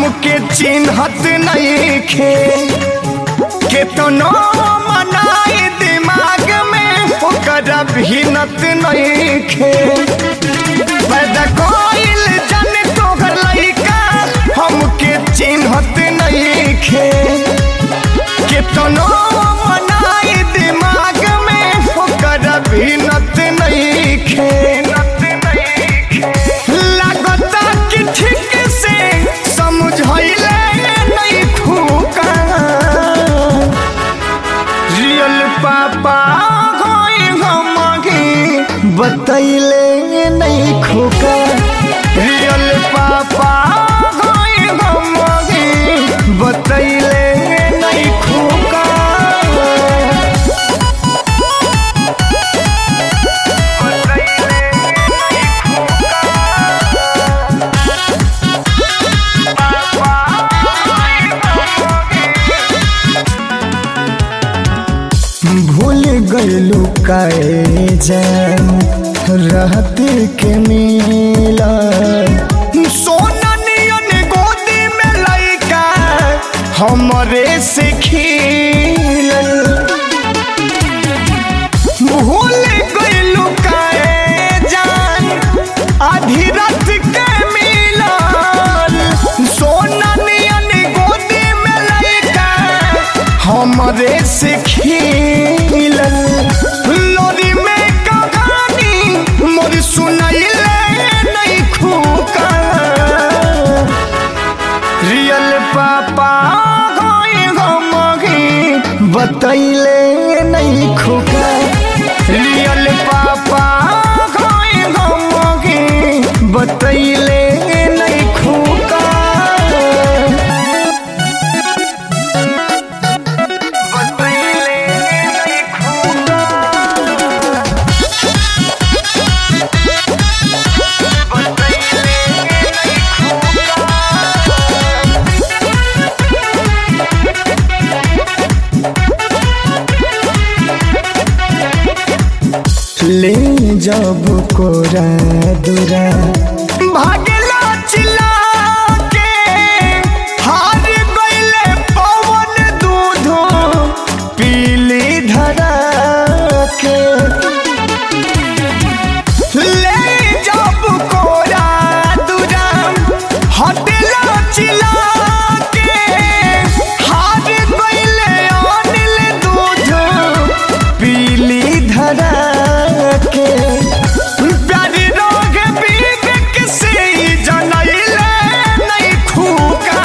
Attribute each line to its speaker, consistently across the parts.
Speaker 1: हमके चिन्हत नहीं खे केतनो मनाई दिमाग में ओकरा भिनत नहीं खे पैदा कोइल जाने तोहर लइका हमके चिन्हत नहीं खे केतनो मनाई दिमाग में ओकरा भिनत नहीं खे लागता कि ठीक से समझैले नहीं खूका रियल पापा होई हमके बतैले नहीं खोका रियल पापा होई हमके बतैले नहीं खोका भूल गईलू काए जान रहते के मिला सोना नियन गोदी में लइका हमरे से खिलल भूल गईलू काए जान आधी रात के मिलल सोना नियन गोदी में लइका हमरे से खिलल लोरी में कहानी मोर सुनैले नहीं खूका रियल पापा होई हमके बतैले नहीं खूका रियल पापा होई हमके बतैले नहीं खूका बतैले नहीं खूका बतैले नहीं ले जब कोरा दुरा भागला चिल्ला के हार गईले पवन दूध पीली धरा के ले जब कोरा दुरा हटला चिल्ला के हार गईले अनिल दूध पीली धरा के प्यारी रोग बीग किसी जनैले नहीं खूका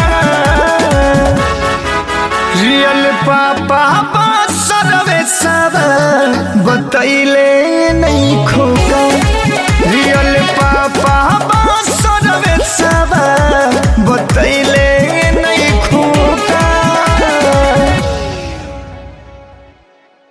Speaker 1: रियल पापा बा सर्वे सब बतैले